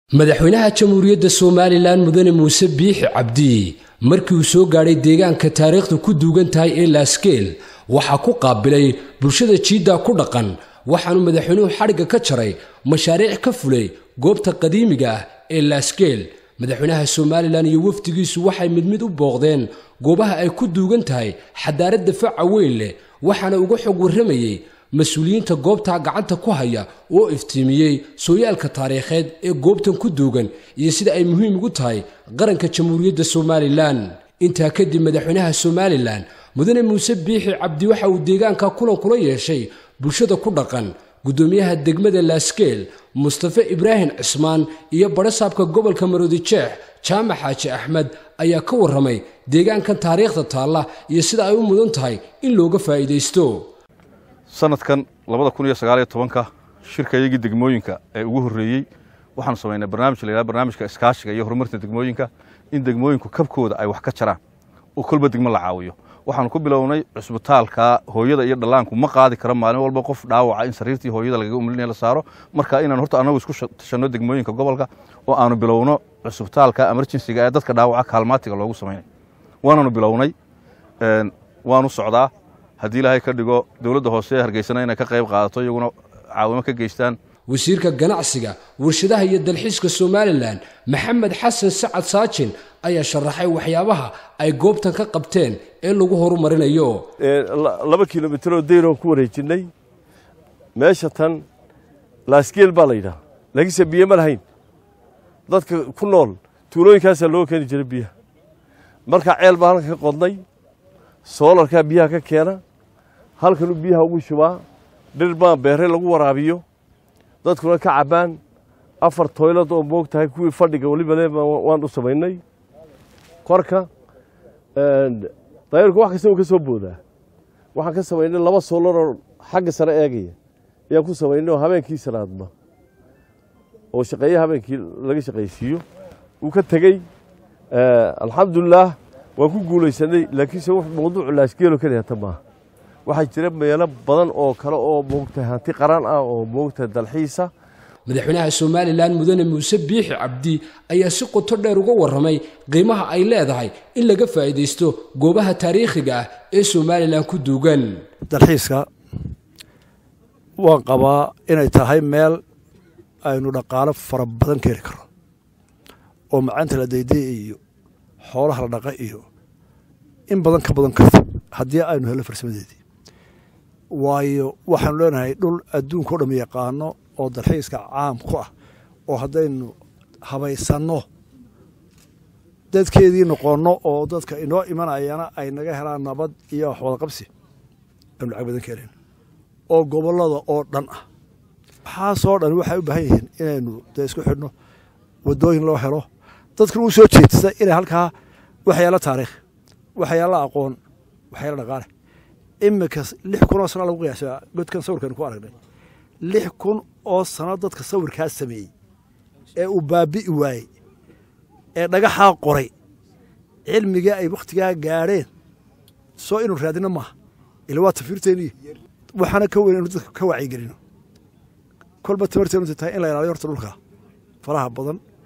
madaxweynaha jamhuuriyadda somalilan mudane muuse biixi cabdi markii uu soo gaadhay deegaanka taariikhda ku duugan tahay ee laaskeel waxaa ku qaabilay bulshada jiidda ku dhaqan waxaanu madaxweynuhu xadhigga ka jaray mashaariic ka fulay goobta qadiimiga ah ee laaskeel madaxweynaha somalilan iyo wafdigiisu waxay mid mid u booqdeen goobaha ay ku duugan tahay xadaaradda faca weyn leh waxaana uga xog warramayey mas-uuliyiinta goobtaa gacanta ku haya oo iftiimiyey sooyaalka taariikheed ee goobtan ku duugan iyo sida ay muhiim ugu tahay qaranka jamhuuriyadda somalilan intaa kadib madaxweynaha somalilan mudane muuse biixi cabdi waxa uu deegaanka kulan kula yeeshay bulshada ku dhaqan guddoomiyaha degmada laaskeel mustafe ibraahim cismaan iyo badhasaabka gobolka maroodijeex jaamac xaaji axmed ayaa ka warramay deegaankan taariikhda taalla iyo sida ay u mudan tahay in looga faa'iidaysto sanadkan labada kun iyo sagaaliyo tobanka shirka iyagii degmooyinka ee ugu horreeyey waxaanu samaynay barnaamij la yidhaha barnaamijka iskaashiga iyo horumarta degmooyinka in degmooyinku kabkooda ay wax ka jaraan oo kolba degmo la caawiyo waxaanu ku bilownay cusbitaalka hooyada iyo dhallaanku ma qaadi karo maalin walba qof dhaawaca in sariirtii hooyada lagaga umlinaya la saaro marka inaan horta annagu isku tashanno degmooyinka gobolka oo aanu bilowno cusbitaalka emerjensiga ee dadka dhaawaca kaalmaatiga loogu samaynay waananu bilownay waanu socdaa haddii ilaahay ka dhigo dowladda hoose ee hargeysana inay ka qayb qaadato iyaguna caawimo ka geystaan wasiirka ganacsiga warshadaha iyo dalxiiska somalilan maxamed xasan sacad saajin ayaa sharaxay waxyaabaha ay goobtan ka qabteen ee lagu horumarinayo laba kilomitaroo dayroo ku wareejinnay meesha tan laaskeel baa la yidhaha laakiinse biyo ma lahayn dadka ku nool tuulooyinkaasaa loo keeni jiray biyaha markaa ceel baa halkan ka qodnay soolarkaa biyaha ka keena halkanuu biyaha ugu shubaa dhir baa beere lagu waraabiyo dadkuna ka cabbaan afar toylad oo moog tahay kuwii fadhiga weliba le waan u samaynay korka dayrku wax kasta uu ka soo boodaa waxaan ka samaynay laba soolaroo xagga sare eegaya ayaan ku samaynay oo habeenkii salaadma oo shaqeeye habeenkii laga shaqaysiiyo uu ka tegey alxamdulilaah waan ku guulaysanay laakiinse w mawduucu laasgeelo keliya ta maaha waxaa jira meelo badan oo kale oo moogtahay hanti qaran ah oo moogtahay dalxiisa madaxweynaha somalilan mudane muuse biixi cabdi ayaa si qoto dheer uga warramay qiimaha ay leedahay in laga faa'iidaysto goobaha taariikhiga ah ee somalilan ku duugan dalxiiska waan qabaa inay tahay meel aynu dhaqaalo fara badan keeni karno oo macanta la dayday iyo xoolaha la dhaqa iyo in badan ka badan karta haddii aynu helno farsamadeedii waayo waxaanu leenahay dhul adduunka o dham yaqaano oo dalxiiska caam ku ah oo haddaynu habaysanno dadkeedii noqonno oo dadka inoo imanayana ay naga helaan nabad iyo waxwadaqabsi aynu lacag badan keenayno oo gobollada oo dhan ah waxaasoo dhan waxay u baahan yihiin inaynu dee isku xidhno waddooyin loo helo dadkuna u soo jeedsa inay halkaa waxyaalo taariikh waxyaalo aqoon waxyaalo dhaqaale iminka lix kun oo sana lagu qiyaasaa godkan sawirkan ku aragnay lix kun oo sano dadka sawirkaa sameeyey ee uu baabi'i waayey ee dhagaxaa qoray cilmigii ay wakhtigaa gaadheen soo inuu raadino maaha ila waa tafiirteeniyo waxaana ka weyn inu dadka ka wacyigelino kolba tamarteenu tahay in la ilaaliyo horta dhulka faraha badan